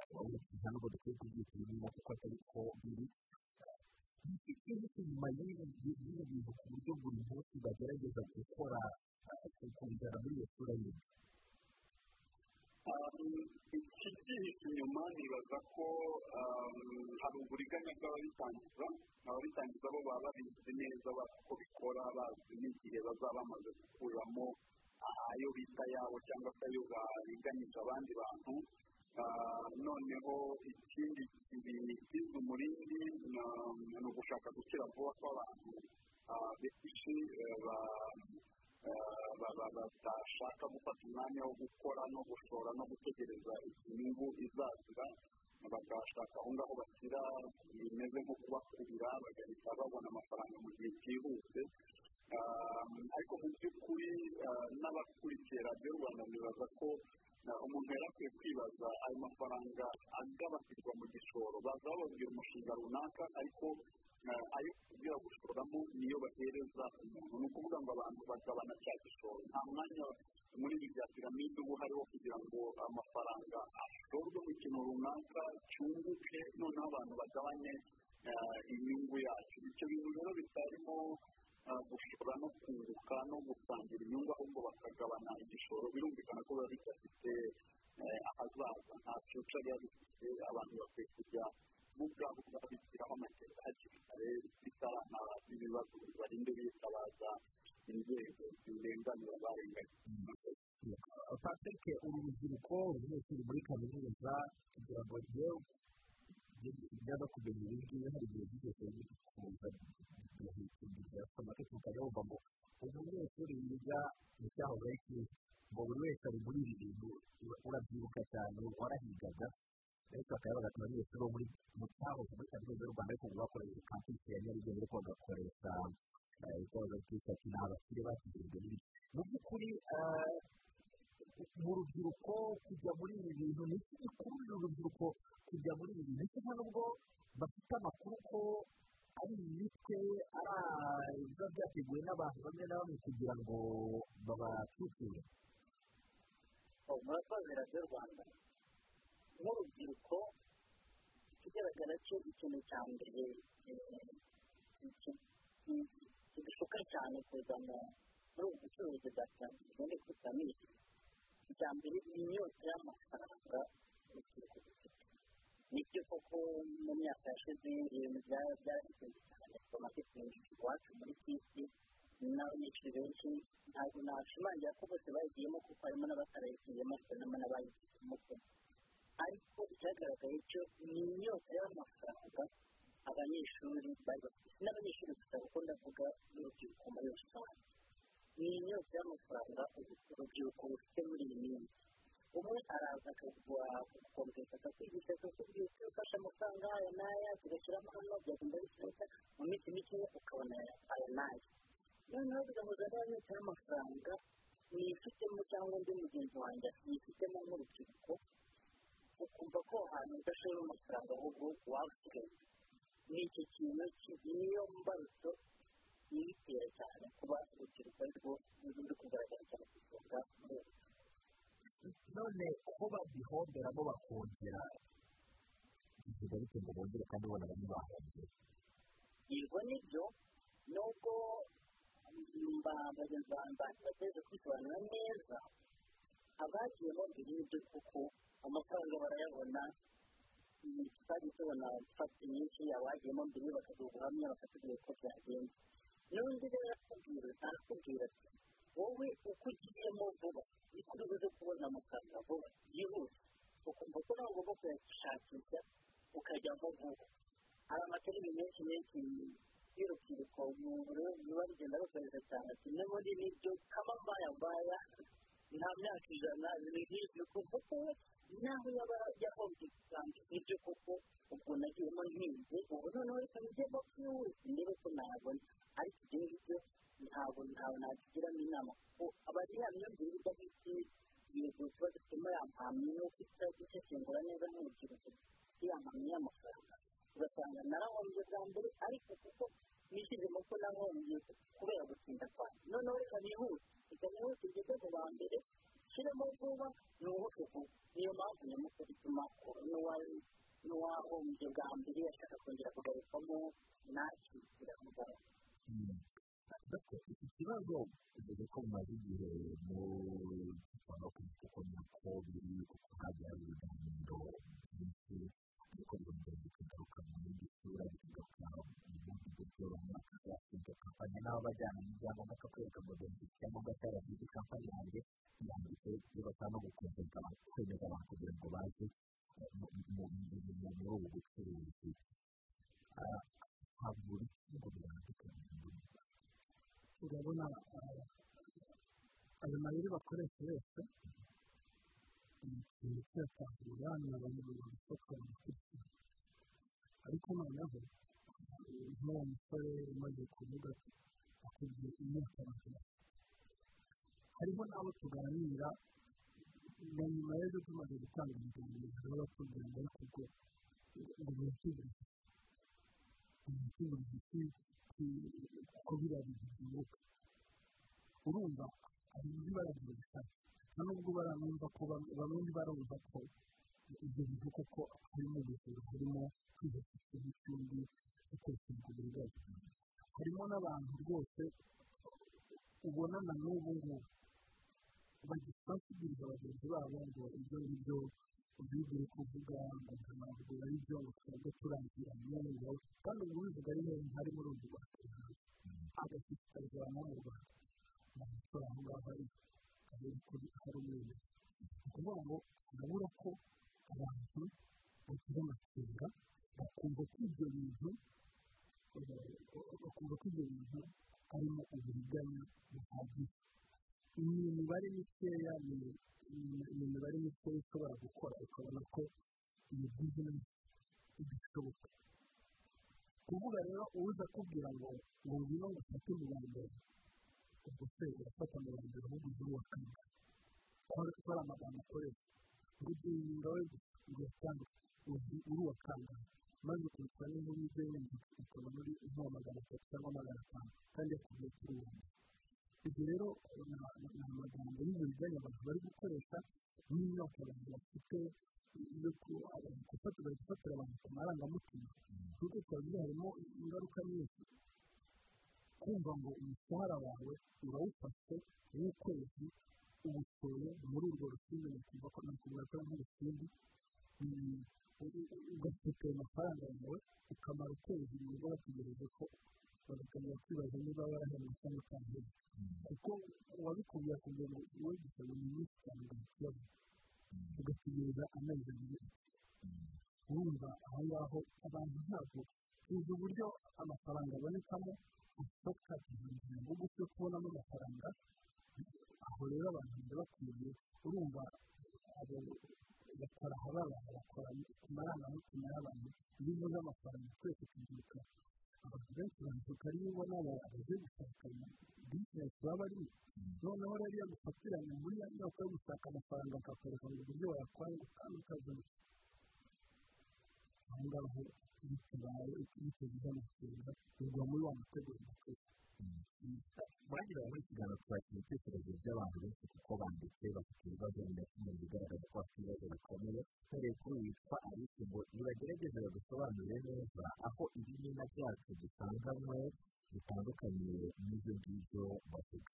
urabona ntabwo dukwiye kubyita imyenda kuko atari ko biri ikindi inyuma y'ibi bintu ku buryo buri munsi bagerageza gukora kubijyana muri iyo sura yindi ikibyihishe inyuma nibaza ko hari uburiganya bw'ababitangiza ababitangiza bo baba babizi neza uko bikora bazi n'igihe bazaba bamaze gukuramo ayo bita yabo cyangwa se ayo bariganyije abandi bantu noneho ikindi kintu kiza umurindi ni ugushaka gukira vuba kw'abantu benshi badashaka gufata umwanya wo gukora no gushora no gutegereza inyungu izazira bagashaka aho ngaho bakira bimeze nko kubakurira bagahita babona amafaranga mu gihe cyihuse ariko mu by'ukuri n'abakurikiye radiyo rwanda nibaza ko umuntu yari akwiye kwibaza ayo mafaranga agabatirwa mu gishoro baza bababwira umushinga runaka ariko ayo kubwira gushoramo niyo bahereza umuntu ni ukuvuga ngo abantu bagabana cya gishoro nta mwanya muri ibi bya piramide uba uhari wo kugira ngo amafaranga ashorwe mu kintu runaka cyunguke noneho abantu bagabanye inyungu yacyo ibyo bintu rero bitarimo gushora no kunguka no gusangira inyungu ahubwo bakagabana igishoro birumvikana ko biba bidafite ahazaza nta cyuca biba bifite abantu bakwiye kujya mu bwabo babishyiraho amaketi hakiri kare bitarantara ibibazo barinde bitabaza inzego zirenganura barenganya patrick uru rubyiruko ruri muri kaminuza kugira ngo njyewe byaba kumenya ibi ngibi hari igihe byose bikunze birasoma ariko ukajya wumva ngo umunyeshuri wiga mu cyahoze ari cyiza ngo buri wese ari muri ibi bintu urabyibuka cyane warahigaga ariko bakaba bagatuma abanyeshuri bo muri mu cyahoze muri kaminuza y'u rwanda ariko bakoresheje kampisi ya nyarugenge ariko bagakoresha ikoza ry'ishati ni abakire bakigurwa n'ibiti mu by'ukuri mu rubyiruko kujya muri ibi bintu ni iki gikururira urubyiruko kujya muri ibi bintu kimwe n'ubwo bafite amakuru ko ari imitwe ari biba byateguwe n'abantu bamwe na bamwe kugira ngo babacukure murakoze radiyo rwanda n'urubyiruko ikigaragara cyo ikintu cya mbere kidushuka cyane kuzana muri ubu bucuruzi bwa kinyarwanda ndetse piramide icya mbere ni inyota y'amafaranga urubyiruko rufite nibyo koko mu myaka yashize ibintu byarahise cyane ku maketingi iwacu muri kisi n'abanyeshuri benshi ntabwo nashimangira ko bose bayigiyemo kuko harimo n'abatarayigiyemo ariko harimo n'abayigiyemo ariko icyagaragaye cyo ni inyota y'amafaranga abanyeshuri bari bafite n'abanyeshuri gusa kuko ndavuga n'urubyiruko muri rusange ni inyota y'amafaranga urubyiruko rufite muri iyi minsi umwe araza akagura agakomeza akakwigisha kose byose ufashe amafaranga aya n'aya tugashyiramo hano byagenda bikihita mu minsi mike ukabona aya n'aya noneho tugahuza n'abanyota y'amafaranga nifitemo cyangwa undi mugenzi wanjye yifitemo nk'urubyiruko ukumva ko ahantu udashobora amafaranga ahubwo wawusigaye ni iki kintu niyo mbarutso ibitera cyane kuba urubyiruko ariko n'izindi kugaragara cyane ku isonga muri none ko bagihomberamo bakongera bivuga bite ngo bongere kandi ubona bamwe bahombera yego nibyo nubwo bagenzi bantu bategereje kwisobanura neza abagiye bambwira ibyo kuko amafaranga barayabona twajya tubona fagiti nyinshi abagiyemo mbere bakagira ubuhamya bakatubwira uko byagenze n'undi rero arakubwira arakubwira ati wowe uko ugiyemo vuba niko uri buze kubona amafaranga vuba byihuse ukumva ko nawe ugomba kuyashakisha ukajyamo vuba hari amaterine menshi menshi y'urubyiruko umuntu rero biba bigenda rukoresha cyane kimwe muri nibyo kamabaya mbaya nta myaka ijana biri nk'ibyo kuko naho yaba yahombye cyane nibyo koko ubwo nagiyemo nkinze ubu noneho reka nijye bakiwuzi ndebe ko nabona ariko ibyo ngibyo ntabwo ntawe nagiramo inama kuko aba ari ya myumvire iba ari yego tuba dufitemo ya mpamyi nuko itasesengura neza nk'urubyiruko ya mpamyi y'amafaranga ugasanga narahombye bwa mbere ariko kuko nishyuze mu ko nahombye kubera gutinda kwawe noneho reka nihute reka nihute ugeze mu ba mbere ushyiremo vuba nuhuke vuba niyo mpamvu nyamukuru ituma n'uwahombye bwa mbere yashaka kongera kugarukamo nakira muganga iki kibazo dore ko mumaze igihe mukora kuko nako biri kuko hagira ibiganiro byinshi ariko birongera bikagaruka mu yindi sura bikagaruka mu bundi buryo runaka yashinze kampani n'aho bajyana n'ibyangombwa cyo kwereka ngo dore iki cyangombwa cyaragize kampani yanjye yanditse bibasaba gukomeza kwemeza abantu kugira ngo baze muri ubu bucuruzi ntabwo buri kigo birandikanye urabona ayo mayeri bakoresha yose ni ikintu cyatangura ni abanyamaguru bakora amakurikirane ariko noneho nk'uwo musore umaze kuvuga ati akubwiye imyaka magana hariho n'abo tuganira na nyuma y'ejo tumaze gutanga ibiganiro hari abatugana ariko ubwo ngo birakingurije birakingurije kuko biriya bintu bimuka urumva hari indi bara ry'ubushake nta nubwo baranumva ko bamwe barumva ko ibyo bintu koko harimo ubujura harimo kwihesha n'ikindi gukoresheje uburwayi harimo n'abantu rwose ubona na n'ubu ngubu bagifashiriza bagenzi babo ngo ibyo ngibyo ubwigire kuvuga ngo ntabwo ari byo ngo twebwe turangiranye ngo kandi ubu bivuga ari henshi hari muri ubu rwanda agashishikarizwa no mu rwanda ni amatora aho ngaho ari karere kuri hari umweru ni ukuvuga ngo urabura ko abantu bagira amakenga bakumva ko ibyo bintu bakumva ko ibyo bintu harimo uburiganya buhagije ni imibare mikeya ni imibare mikeya ishobora gukora ukabona ko iyi bizinesi idashoboka kuvuga rero uza akubwira ngo ngo ngwino ngo ufate mbere ubwo se urafata mbere ahubwo ujye uwa kane kuko ari amagambo akoresha ngo ugiye inyuma we ugatanga uri uwa kane maze ukurikwa n'inkuru ibyo yenda ukaba muri nko magana atatu cyangwa magana atanu kandi yakubwiye kuri uwo ibyo rero ni amagambo y'uburiganya abantu bari gukoresha n'imyaka abantu bafite abantu bari gufatira abantu ku marangamutima kuko biba harimo ingaruka nyinshi kumva ngo umushahara wawe urawufashe w'ukwezi uwutoye muri urwo rukingo nyakubahwa ko nakubaza nk'urukingo ugafite ayo mafaranga yawe ukamara ukwezi mu rugo bategereje ko bagatangira kwibaza niba warahembwe cyangwa utahembwe kuko uwabikubwiye akubwira ngo wowe gisaba ni nyinshi cyane ugahita ugategereza amezi abiri wumva aho ngaho abantu ntabwo tuzi uburyo amafaranga abonekamo gusa twakirinda bugufi yo kubonamo amafaranga aho rero abantu bakwiye urumva abo bataraha b'abantu bakora ku marangamutima y'abantu iyo uvuze amafaranga twese tubyuka abantu benshi bavuga ari niba n'abaje gushaka bizinesi baba ari noneho rero iyo agufatiranye muri ya myaka yo gushaka amafaranga akakwereka ngo uburyo wayakwanga kandi ukazana aho ngaho bitabaye bitagize amafaranga bigwa muri wa mutego w'umukobwa bagira muri ikiganiro twakira ibitekerezo by'abantu benshi kuko banditse bafite ibibazo binatuma bigaragaza ko bafite ibibazo bikomeye dore kuri witwa ariko ngo nibagerageze badusobanurire neza aho ibimina byacu dusanganywe bitandukanye n'ibyo ngibyo bavuga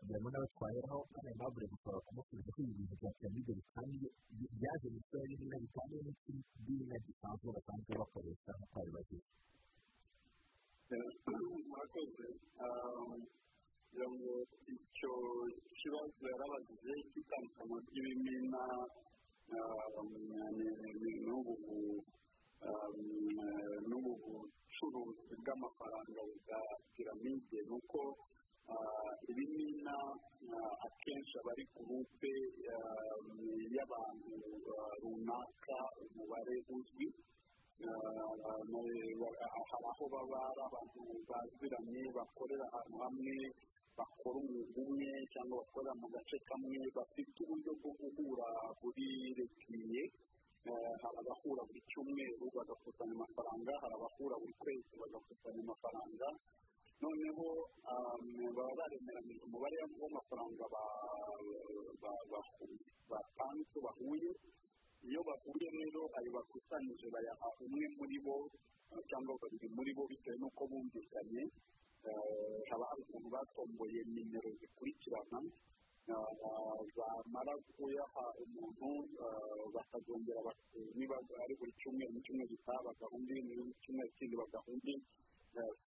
birimo n'abatwayeho kandi nabo buri gushobora kumusubiza ko ibintu byakira muri ibyo bitambi byaje gusura n'ibimina bitambi n'ibimina gisanzwe basanzwe bakoresha nko twari bagize murakoze kugira ngo icyo kibazo yarabagize cy'itandukanwa ry'ibimina n'ubu n'ubu ubucuruzi bw'amafaranga bwa piramide ni uko ibi ni inama akenshi aba ari gurupe y'abantu runaka umubare uzwi hari aho baba ari abantu baziranye bakorera ahantu hamwe bakora umwuga umwe cyangwa bakorera mu gace kamwe bafite uburyo bwo guhura burirekiye hari abahura buri cyumweru bagakusanya amafaranga hari abahura buri kwezi bagakusanya amafaranga noneho baba baremeranyije umubare w'amafaranga batanze bahuye iyo bahuye rero ayo bakusanyije bayaha umwe muri bo cyangwa babiri muri bo bitewe n'uko bumvikanye haba hari ukuntu batomboye nimero zikurikirana bamara kuyaha umuntu bakazongera niba ari buri cyumweru n'icyumweru gitaha bagahunda n'icyumweru kindi bagahunda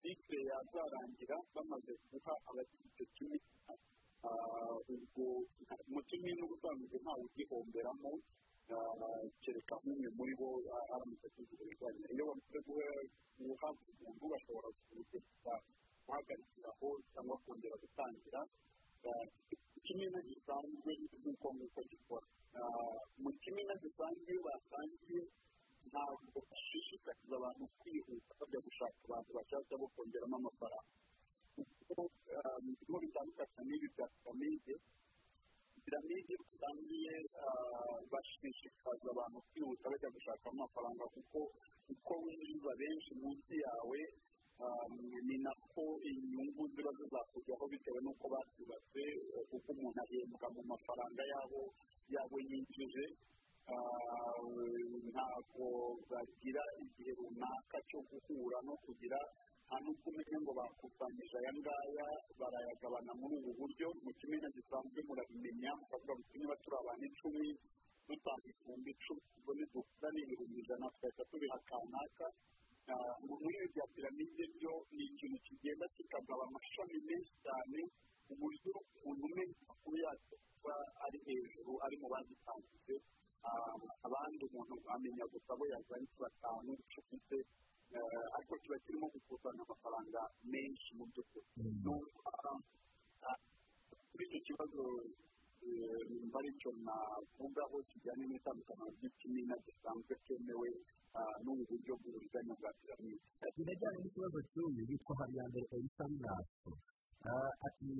site yazarangira bamaze guha abakiriya kimwe ubwo umutima n'ubusanzwe ntawe ugihomberamo kereka nk'umwe muri bo aramutse kuzigurizanya iyo bamaze guha umuntu bashobora kuwugereka guhagarikiraho cyangwa kongera gutangira ikimina gisanzwe nk'uko nk'uko gikora mu kimina gisanzwe iyo basangiye ntabwo bashishikariza abantu kwihuta bajya gushaka abantu bashyashya bo kongeramo amafaranga kuko mu bitandukanye n'ibi bya piramide piramide rusange bashishikariza abantu kwihuta bajya gushakamo amafaranga kuko uko winjiza benshi munsi yawe ni nako inyungu ziba zizakujyaho bitewe n'uko bazubatse kuko umuntu ahembwa mu mafaranga yabo yabo yinjije ntabwo bagira igihe runaka cyo guhura no kugira nta n'uko umenya ngo bakusanyije aya ngaya barayagabana muri ubu buryo mu kimena gisanzwe murabimenya mukavuga ngo niba turi abantu icumi dutanga ibihumbi icumi ubwo nidukura ni ibihumbi ijana tugahita tubiha kanaka muri ibi bya piramide byo ni ikintu kigenda kikagaba amashami menshi cyane ku buryo umuntu umenya amakuru yacyo kuba ari hejuru ari mu bazitangije abandi umuntu amenya gusa bo yazanye batanu ufite ariko kiba kirimo gukusanya amafaranga menshi mu by'ukuri kuri icyo kibazo nimba ari cyo navugaho kijyanye n'itandukaniro ry'ikimina gisanzwe cyemewe n'ubu buryo bw'uburiganya bwa piramide binajyanye n'ikibazo cy'uyu witwa habiyambere elisa binasi ati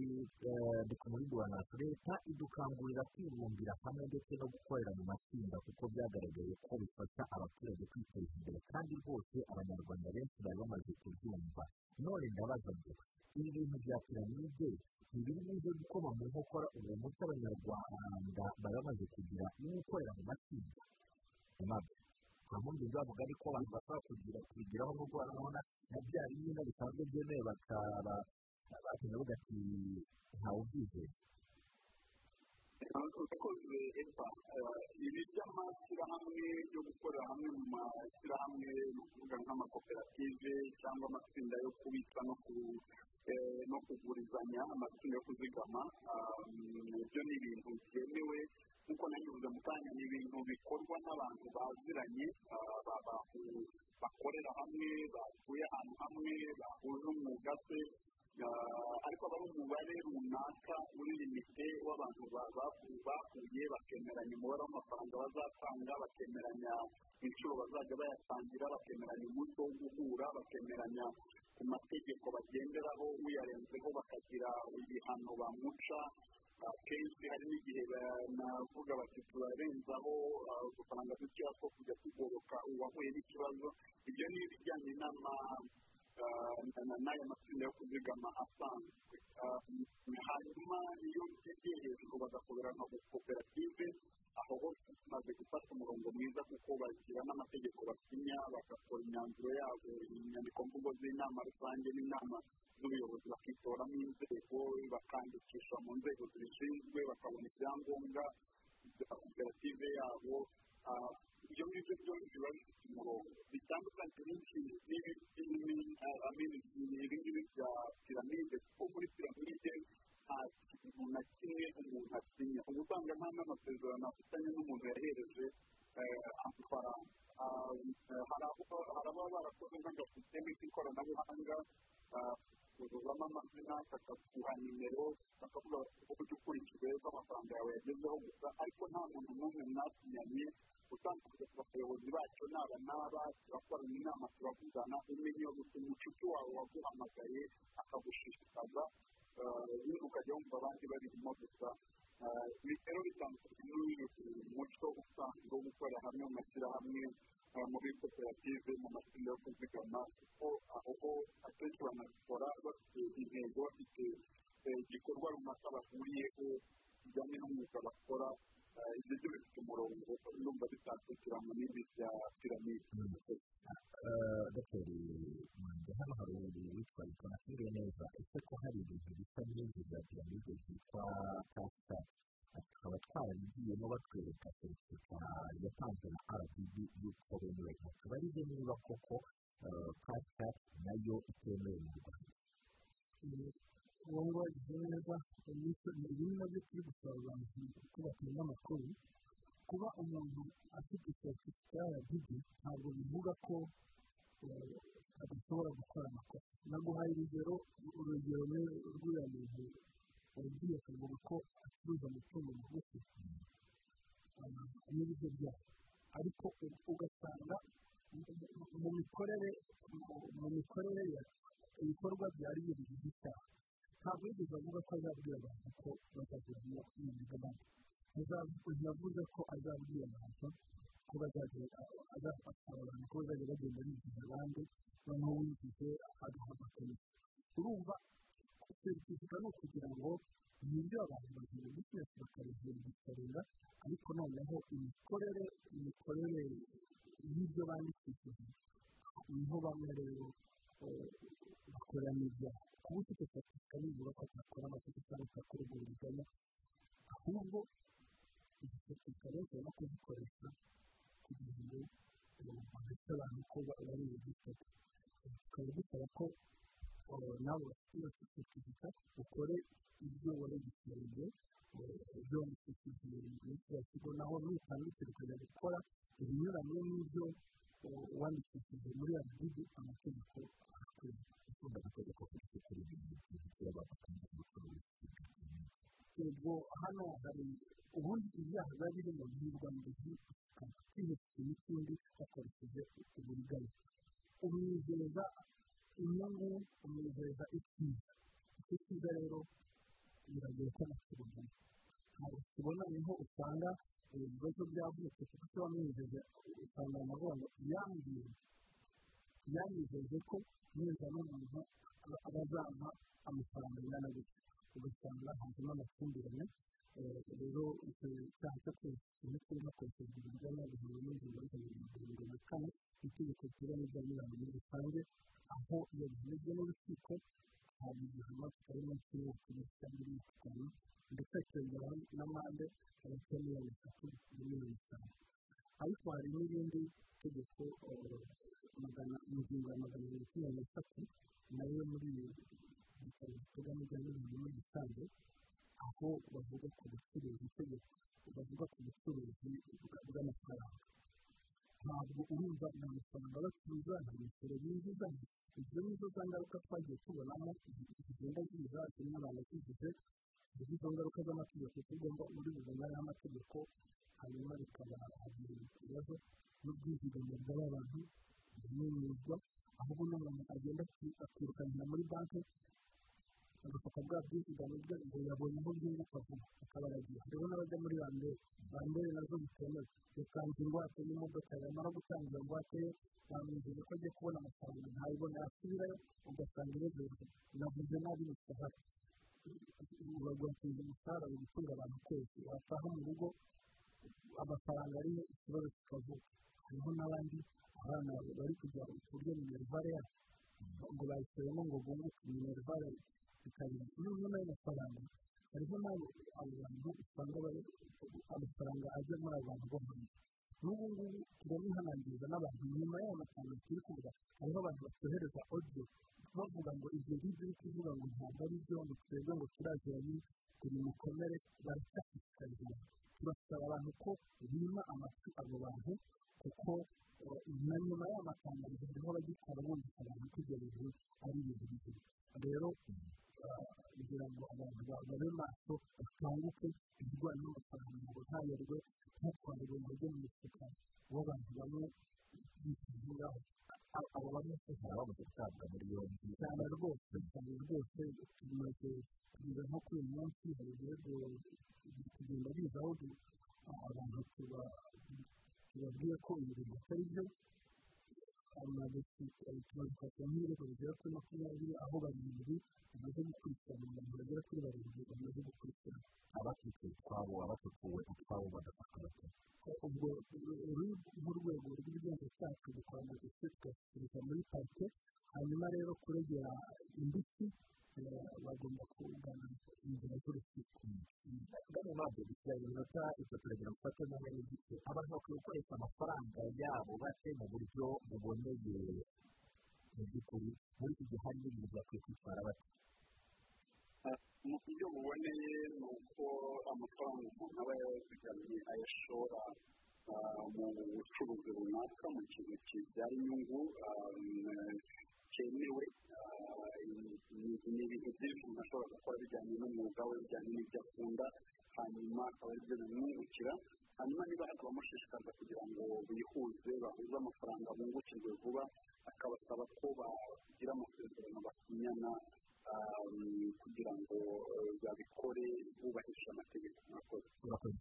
dukomorigura natwe leta idukangurira kwibumbira hamwe ndetse no gukorera mu matsinda kuko byagaragaye ko bifasha abaturage kwiteza imbere kandi rwose abanyarwanda benshi bari bamaze kubyumva none ndabaza ngo ibi bintu bya piramide ntibiri buze gukoma mu nkokora uwo muco abanyarwanda bari bamaze kugira no gukorera mu matsinda nta mpamvu nzavuga ariko abantu bashobora kugira kubigiraho n'ubwo urabona na bya bimwe bisanzwe byemewe bakaba bakunda bavuga ati ntawubyizeye urakoze eva ibi by'amashyirahamwe yo gukorera hamwe mu mashyirahamwe ni ukuvuga nk'amakoperative cyangwa amatsinda yo kubitsa no kugurizanya amatsinda yo kuzigama ibyo ni ibintu byemewe nk'uko nagize mu kanya ni ibintu bikorwa n'abantu baziranye bakorera hamwe batuye ahantu hamwe bahuje umwuga se ariko aba ari umubare runaka uri limite w'abantu bahuye bakemeranya umubare w'amafaranga bazatanga bakemeranya inshuro bazajya bayatangira bakemeranya umunsi wo guhura bakemeranya ku mategeko bagenderaho uyarenzeho bakagira ibihano bamuca akenshi hari n'igihe navuga bati turarenzaho udufaranga dukeya two kujya tugoboka uwahuye n'ikibazo ibyo ni ibijyanye n'aya matsinda yo kuzigama asanzwe hanyuma iyo bigeye hejuru bagakorera nka koperative aho hose tumaze gufata umurongo mwiza kuko bagira n'amategeko basinya bagakora imyanzuro yabo inyandiko mvugo z'inama rusange n'inama z'ubuyobozi bakitoramo inzego bakandikisha mu nzego zibishinzwe bakabona ibyangombwa bya koperative yabo ibyo ngibyo byose biba bifite umurongo bitandukanye n'ibi ngibi bya piramide kuko muri piramide nta kintu na kimwe umuntu asinya uba usanga nta n'amasezerano afitanye n'umuntu yahereje amafaranga hari ababa barakoze nk'aga sisiteme z'ikoranabuhanga bakuzuzamo amazina bakaguha nimero bakavuga ko ujya ukurikize ko amafaranga yawe yagezeho gusa ariko nta muntu n'umwe mwasinyanye utandukanye ku bayobozi bacu naba n'aba turakorana inama turavugana umenya umucuti wawe waguhamagaye akagushishikaza ukajya wumva abandi babirimo gusa ibi rero bitandukanye n'umuco usanzwe wo gukorera hamwe mu mashyirahamwe muri koperative mu matsinda yo kuzigama kuko aho akenshi banabikora bafite intego bafite igikorwa runaka bahuriyeho kijyanye n'umwuga bakora ibyo byo bifite umurongo urumva bitakwikira mu bindi bya piramide dogiteri mwanda hano hari umuntu witwa ikonakiriye neza ese ko hari ibintu bisa n'ibyo bya piramide byitwa kasita tukaba twarabigiyemo batwereka serivisi yatanzwe na rdb y'uko bemerewe tubarize niba koko kasita nayo itemewe mu rwanda ubu ngubu wagize neza ni bimwe na byo turi gusaba abantu ko batunga amakuru kuba umuntu afite serivisi ya rdb ntabwo bivuga ko adashobora gukora amakosa naguhaye urugero urugero rw'uriya muntu wagiye kuvuga ko acuruza amatungo magufi n'ibiryo byayo ariko ugasanga mu mikorere mu mikorere ye ibikorwa byari bibiri by'icyaha ntabwo yigeze avuga ko azabwira abantu ko bazagura iyo migabane ntiyavuze ko azabwira abantu ko bazagenda azafasha abantu ko bazajya bagenda bigisha abandi noneho wigije agaha amakomisi urumva serivisi ni ukugira ngo ni ibyo abantu bagenda bikinesi bakabihindukirira ariko noneho imikorere imikorere y'ibyo bandikishije niho bamwe rero bakora n'ibyaha kuba ufite serivisi nibura ko atakora amategeko cyangwa atakora uburizanya ahubwo izi serivisi rero tugomba kuzikoresha kugira ngo bagafite abantu ko bari bugifate tukaba dusaba ko nawe bafite iyo serivisi ukore ibyo waregisitiriye ibyo waregisitiriye muri kiriya kigo naho nutandukira ukajya gukora ibinyuranye n'ibyo wandikishije muri rdb amategeko ahakorera ikunda gukorerwa kuri sekuriti y'ubucuruzi y'abafatanya n'ubucuruzi ubwo hano hari ubundi ibyaha biba birimo n'irwambazi kwihesha n'ikindi hakoresheje uburiganya umwizeza inyungu umwizeza icyiza icyo cyiza rero biragoye ko nakibonamo ntabwo tubona niho usanga ibibazo byavutse kuko icyo wamwizeze usanga navuga ngo yambwiye yamwizeze ko neza n'umuntu bazampa amafaranga angana gutya ugasanga hajemo amakimbirane rero icyo cyaha cyo kwihisha imiti hakoreshejwe uburyo bwabugenewe n'ingingo y'ijana na mirongo na kane itegeko riteganya ibya nyirayo muri rusange aho iyo bimeze n'urukiko hari igihano kitari munsi y'imyaka ibiri cyangwa imyaka itanu ndetse hakiyongeraho n'amande hagati ya miliyoni eshatu na miliyoni eshanu ariko hari n'irindi tegeko mu ngingo ya magana abiri makumyabiri n'eshatu nayo muri iyo ibitaro biteganya ibya miliyoni muri rusange aho bavuga ku bucuruzi itegeko bavuga ku bucuruzi bw'amafaranga ntabwo urumva ni amafaranga bacuruza nta misoro binjiza ibyo ni zo za ngaruka twagiye tubonamo zigenda ziza zimwe abantu zigize ziri izo ngaruka z'amategeko tugomba muri buzima y'amategeko hanyuma bikaba ibibazo n'ubwizigame bw'abantu bw'umwuga ahubwo n'umuntu agenda akirukanira muri banki agafata bwa bwizigame bwe ngo yabonye aho bwunguka vuba akabaragira rero n'abajya muri bandere bandere nazo bitemewe yatanze ingwate n'imodoka yamara gutanga iyo ngwate ye bamwizeye ko agiye kubona amafaranga ntayibona yasubirayo ugasanga irezerwa navuze nabi umushahara bagateza umushahara mu gutunga abantu kwezi wataha mu rugo amafaranga ariyo ikibazo kikavuka hariho n'abandi abana bari kujya kurya minerivare yabo ngo bayishyiramo ngo bunguke minerivare ikabira noneho n'ayo mafaranga hariho n'abo abantu usanga amafaranga ajya muri abo bantu bo hanze n'ubu ngubu turabihanangiriza n'abantu nyuma y'aya mafaranga turi kuvuga hariho abantu basohereza odiyo bavuga ngo ibyo ngibyo uri kuvuga ngo ntabwo ari byo ngo twebwe ngo turaziranye turi mukomere baracyashishikariza abantu turasaba abantu ko bima amatwi abo bantu kuko na nyuma y'amatangazo harimo abagikora bumvise abantu ko ibyo bintu ari ibintu bizima rero kugira ngo abantu bababe maso bakanguke ibijyanye n'amafaranga ngo ntayoberwe ntitwarire mu buryo mu mifuka w'abantu bamwe bitabwaho abo bamwe se baba bamaze gutabwa muri yombi cyane rwose cyane rwose tumaze kugeza nko kuri uyu munsi hari ibirego kugenda bizaho abantu tubabwiye ko ibi bintu atari byo amaze kubafata nk'ibirego bigera kuri makumyabiri aho barindwi bamaze gukurikirana abantu bagera kuri barindwi bamaze gukurikirana abacitse utwabo abatukuwe utwabo badafatwa batatu ubwo uru nk'urwego rw'igenzacyaha tudukorana ndetse tugasubiriza muri parike hanyuma rero kuregera indishyi bagomba kugana inzira z'urukiko ndabona ntabwo dushyiraho iminota itatu uragenda gufata neza n'igice abantu bakwiye gukoresha amafaranga yabo bake mu buryo buboneye mu by'ukuri muri iki gihe hari n'ibintu bakwiye kwitwara bake mu buryo buboneye ni uko amafaranga umuntu aba yazigamye ayashora mu bucuruzi runaka mu kintu kibyara inyungu cyemewe ni ibintu byinshi umuntu ashobora gukora bijyanye n'umwuga we bijyanye n'ibyo akunda hanyuma akaba aribyo bimwungukira hanyuma niba hakaba amushishikariza kugira ngo bihuze bahuze amafaranga bungukirwe vuba akabasaba ko bagira amasezerano basinyana kugira ngo babikore bubahirije amategeko mwakoze urakoze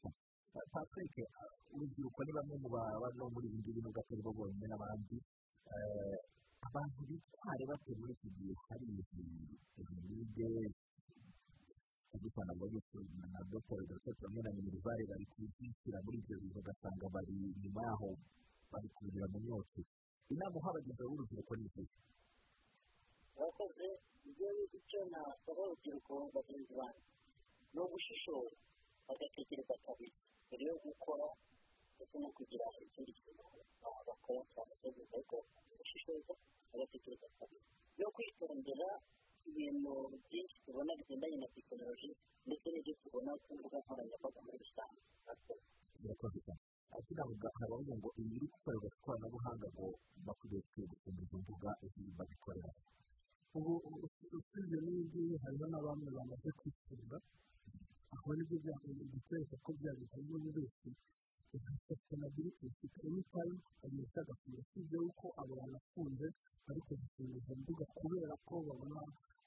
patrick urubyiruko ni bamwe mu bano muri ibi ngibi nubwo atari bo bonyine n'abandi abantu bitware bate muri iki gihe hari jenoside kugikora ngo gisuzumwe na dr gaseke hamwe na minerivare bari kubishyira muri ibyo bintu ugasanga bari inyuma yaho bari kubigira mu myotsi inama uha abagenzi b'urubyiruko ni igihe abakozi ibyo icyo nasaba urubyiruko bagenzi banjye ni ugushishoza bagatekereza kabiri mbere yo gukora ndetse no kugira ikindi kintu bakora cyane cyane ariko gushishoza bagatekereza kabiri no kwitondera ibintu byinshi tubona bigendanye na tekinoloji ndetse n'ibyo tubona ku mbuga nkoranyambaga muri rusange murakoze cyane kiravuga haravuga ngo ibi biri gukorerwa ku ikoranabuhanga ngo bakwiriye kwegukana izo mbuga ebyiri babikorera ubu usibye n'ibingibi hariho na bamwe bamaze kwishyura aho nibyo bikwereka ko byageze muri wese sustainability ifite any time agenda agafunga usibye yuko abo banafunze bari kuzifunga izo mbuga kubera ko babona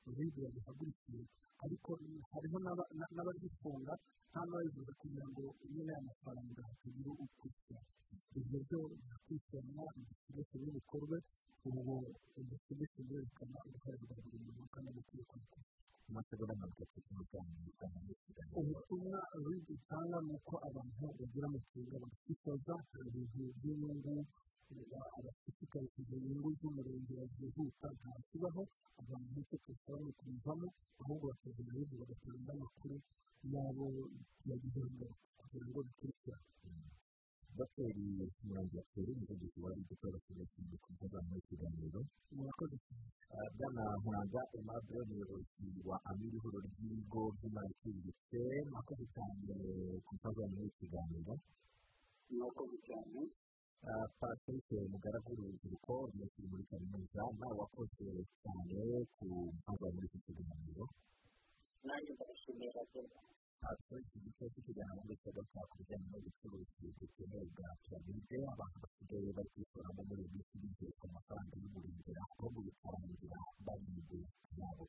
uribwa bihagurukira ariko hariho n'abagifunga nta n'ababivuze kugira ngo nyine aya mafaranga hatagira ukwishyura ibyo byo birakurikirana igisigaye n'ibikorwe ubu igisigaye kirerekana gukorerwa buri muntu kandi amategeko amasegonda mirongo itatu n'umunani usanga ubutumwa butanga ni uko abantu bagira amafaranga bagashishoza ibintu by'inyungu abashishikariza inyungu z'umurenge zihuta ntakibaho abantu benshi tukabona kubivamo ahubwo bakajya mu bihugu bagatanga amakuru yabo yagize ingaruka kugira ngo bikurikirane dogiteri murangira atera umuvuduko wa rigito bakoresheje kuvuga muri kiganiro murakoze bwana nkuraga aimable umuyobozi wa amiri ihuriro ry'ibigo by'imari iciriritse murakoze cyane kuvuga muri kiganiro murakoze cyane patrick mugaragu urubyiruko rumushyira muri kaminuza nawe wakoze cyane ku mvuga muri iki kiganiro nanjye ndabashimira rwose abaturage bicaye ku kiganiro ndetse bakaba ku bijyanye n'ubucuruzi butemewe bwa tuwalete abantu basigaye bari kwikuramo muri ibi ngibi ku mafaranga y'umurengera aho mu bikarangira bari mu gihe cyabo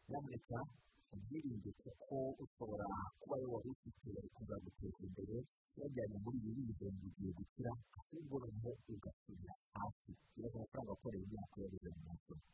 nyamuneka ubwirinde kuko ushobora kuba ari wari ufite kuzaguteza imbere wajyanye muri ibi bigenzi igihe gukira ahubwo noneho ugasubira hasi urabona ko amafaranga akorera imyaka yabuze mu masoko